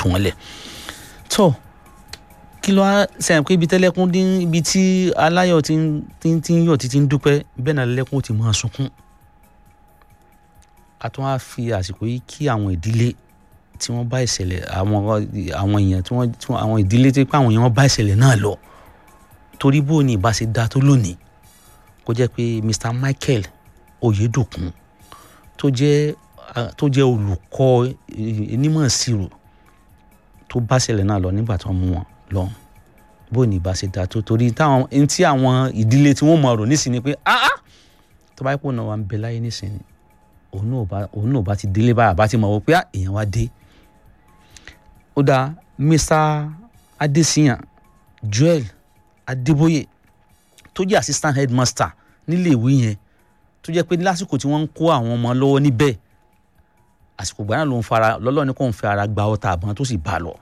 tú wọn lẹ̀ tó kí ló wá sẹ́yìn pé ibi tẹ́lẹ́kún dín ibi tí aláyọ̀ ti ń ti ń ti ń yọ̀ títí ń dúpẹ́ bẹ́ẹ̀ náà lẹ́kún ó ti máa sunkún a tún wá fi àsìkò yìí kí àwọn ìdílé tí wọ́n bá ìṣẹ̀lẹ̀ àwọn àwọn èèyàn tí wọ́n tí wọ́n àwọn ìdílé tí pé àwọn èèyàn bá ìṣẹ̀lẹ̀ náà lọ torí bó ni ìbá ṣe dá tó lónìí kó jẹ́ pé Mr Michael Oyedokun tó jẹ́ tó jẹ́ olùkọ́ onímọ̀ ìṣirò tó bá ìṣẹ̀lẹ̀ náà lọ nígbà tí wọ́n mú wọn lọ bó ni ìbá ṣe dá tó torí táwọn ẹni tí àwọn ìdílé tí wọ́n mọ̀ ọ̀rọ̀ nísìnyí pé ah ah tó bá yẹ kó náà wà ń bẹ láyé nísìnyí òun náà bá òun náà bá ti délé báyà bá ti mọ̀ wọ́n pé èèyàn wá dé ó dáa Mr Adesiyan Joel Adébóyè tó jẹ́ assistant headmaster nílé ìwé yẹn tó jẹ́ pé lásìkò tí wọ́n ń kó àwọn ọmọ lọ́wọ́ níbẹ̀ àsìkò gbà náà ló ń fara lọ́lọ́ ní kò ń fẹ́ ara gba ọta àbọ̀n tó sì bá lọ.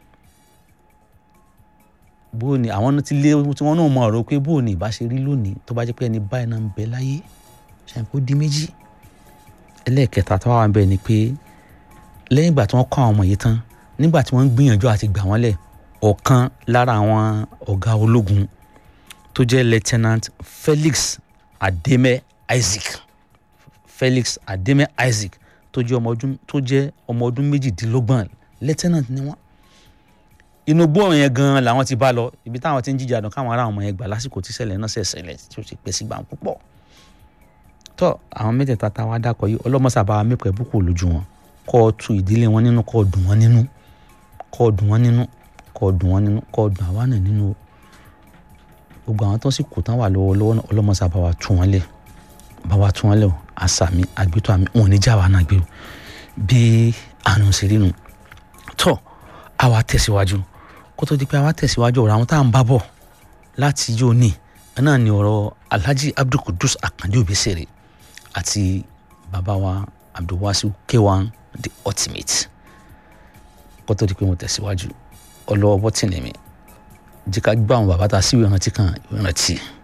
bó ni àwọn ti lé tí wọ́n náà mọ ọ̀rọ̀ pé bó ni ìbá ṣe rí lónìí tó bá jẹ́ pé ẹni báyìí náà ń bẹ láyé ṣàǹkó kó di méjì ẹlẹ́ẹ̀kẹta tó wà ń bẹ̀ ni pé lẹ́yìn ìgbà tí wọ́n kọ́ àwọn ọmọ yìí tán nígbà tí wọ́n ń gbìyànjú àti gbà wọ́n lẹ̀ ọ̀kan lára àwọn ọ̀gá ológun tó jẹ́ lieutenant Felix Ademe Isaac Felix Ademe Isaac tó jẹ́ ọmọ ọdún tó jẹ́ ọmọ ọdún méjìdínlọ́gbọ̀n lieutenant ni wọ́n inú gbóòrùn yẹn gan làwọn ti bá lọ ibi táwọn ti ń jíjà dùn káwọn ará ọmọ yẹn gbà lásìkò tí ṣẹlẹ̀ náà ṣẹ̀ṣẹ̀lẹ̀ tí ó ti pẹ́ sí gbà púpọ̀ tọ́ àwọn mẹ́tẹ̀ẹ̀ta tá a wá dákọ̀ yìí ọlọ́mọṣàbá mẹ́pẹ́ búkú lójú wọn kọ́ ọ tu ìdílé wọn nínú kọ́ ọ dùn wọn nínú kọ́ ọ dùn wọn nínú kọ́ ọ dùn wọn nínú kọ́ ọ dùn àwa náà nínú gbogbo àwọn tó sì kù tán wà lọ́wọ́ lọ́wọ́ ọlọ́mọṣàbá wa tú wọn lẹ̀ bá wa tú wọn lẹ̀ o àṣàmì àgbétọ́ àmì wọn ò ní já wa náà gbé o bí àrùn ṣe rí nu tọ́ àwa tẹ̀síwájú kó tó di pé àwa tẹ̀síwájú ọ̀rọ̀ àwọn tá à ń bá bọ̀ láti yóò ní náà ni ọ̀rọ̀ Alhaji Abdulkudus Akande Obesere àti bàbá wa Abdulwasiu K1 the ultimate kó tó di pé mo tẹ̀síwájú ọlọ́wọ́ bọ́tìnì mi jẹ́ ká gbọ́ àwọn bàbá tá a sí ìrántí kan ìrántí.